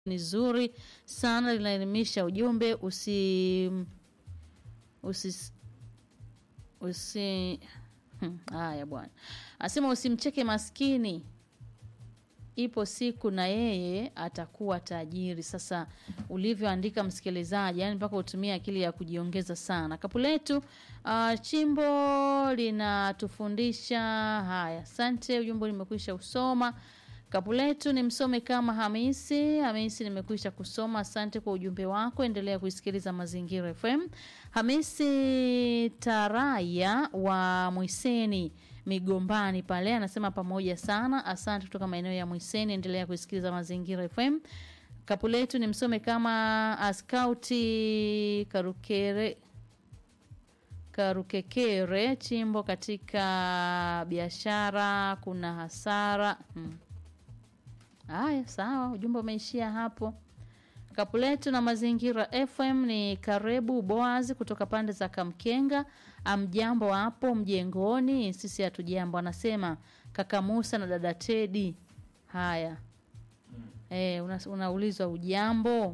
ni zuri sana, linaelimisha. Ujumbe usi usi usi Hmm, haya bwana, asema usimcheke maskini, ipo siku na yeye atakuwa tajiri. Sasa ulivyoandika msikilizaji, yani mpaka utumie akili ya kujiongeza sana. Kapu letu uh, chimbo linatufundisha haya. Asante, ujumbe nimekwisha usoma. Kapu letu ni msome kama Hamisi. Hamisi, nimekwisha kusoma. Asante kwa ujumbe wako, endelea kuisikiliza Mazingira FM. Hamisi Taraya wa Mwiseni Migombani pale anasema pamoja sana, asante kutoka maeneo ya Mwiseni, endelea kuisikiliza Mazingira FM. Kapu letu ni msome kama Askauti Karukere Karukekere, chimbo katika biashara kuna hasara hmm. Haya, sawa, ujumbe umeishia hapo. Kapu letu na Mazingira FM ni Karebu Boazi kutoka pande za Kamkenga. Amjambo hapo mjengoni? Sisi hatujambo, anasema kaka Musa na dada Tedi. Haya eh, una, unaulizwa ujambo?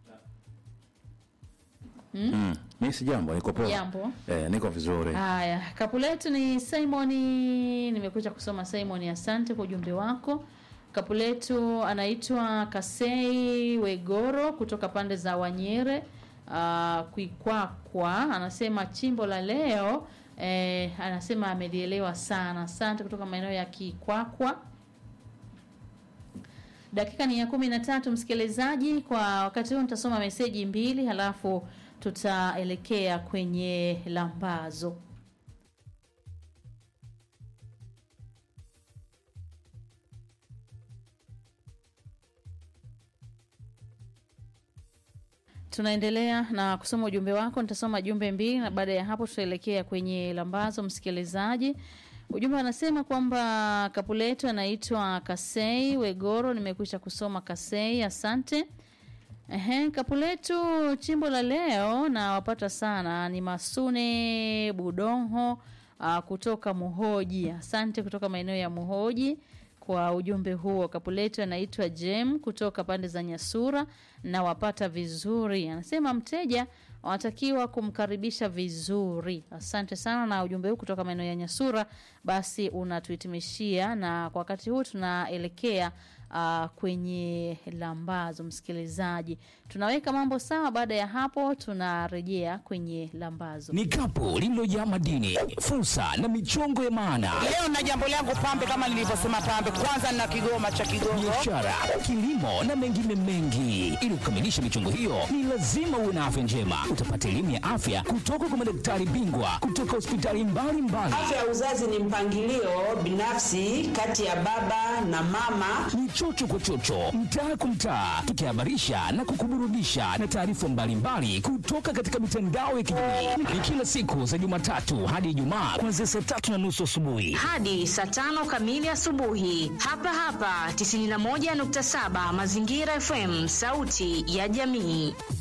Mm. Mimi si jambo, niko poa. Jambo. Eh, niko vizuri. Haya, kapu letu ni Simoni. Nimekuja kusoma Simoni, asante kwa ujumbe wako. Kapu letu anaitwa Kasei Wegoro kutoka pande za Wanyere uh, Kwikwakwa, anasema chimbo la leo eh, anasema amelielewa sana. Asante kutoka maeneo ya Kikwakwa. Dakika ni ya kumi na tatu msikilizaji. Kwa wakati huu nitasoma meseji mbili halafu tutaelekea kwenye lambazo. Tunaendelea na kusoma ujumbe wako. Nitasoma jumbe mbili na baada ya hapo tutaelekea kwenye lambazo. Msikilizaji, ujumbe anasema kwamba kapu letu anaitwa Kasei Wegoro. Nimekwisha kusoma Kasei, asante. Ehe, kapu letu chimbo la leo na wapata sana ni Masune Budonho uh, kutoka Muhoji. Asante kutoka maeneo ya Muhoji kwa ujumbe huo. Kapu letu anaitwa Jem kutoka pande za Nyasura na wapata vizuri. Anasema mteja wanatakiwa kumkaribisha vizuri. Asante sana na ujumbe huu kutoka maeneo ya Nyasura basi unatuhitimishia, na kwa wakati huu tunaelekea uh, kwenye lambazo. Msikilizaji, tunaweka mambo sawa. Baada ya hapo, tunarejea kwenye lambazo. Ni kapu lililojaa madini, fursa na michongo ya maana, Leo na jambo langu pambe, kama nilivyosema pambe, kwanza na kigoma cha Kigongo. biashara, kilimo na mengine mengi. Ili kukamilisha michongo hiyo, ni lazima uwe na afya njema. Utapata elimu ya afya kutoka kwa madaktari bingwa kutoka hospitali mbalimbali. Afya ya uzazi ni mpangilio binafsi kati ya baba na mama. ni chocho kwa chocho, mtaa kwa mtaa, tukihabarisha na kukuburudisha na taarifa mbalimbali kutoka katika mitandao ya kijamii. Ni kila siku za Jumatatu hadi Ijumaa kuanzia saa tatu na nusu asubuhi. hadi saa tano kamili asubuhi hapa hapa 91.7 Mazingira FM, sauti ya jamii.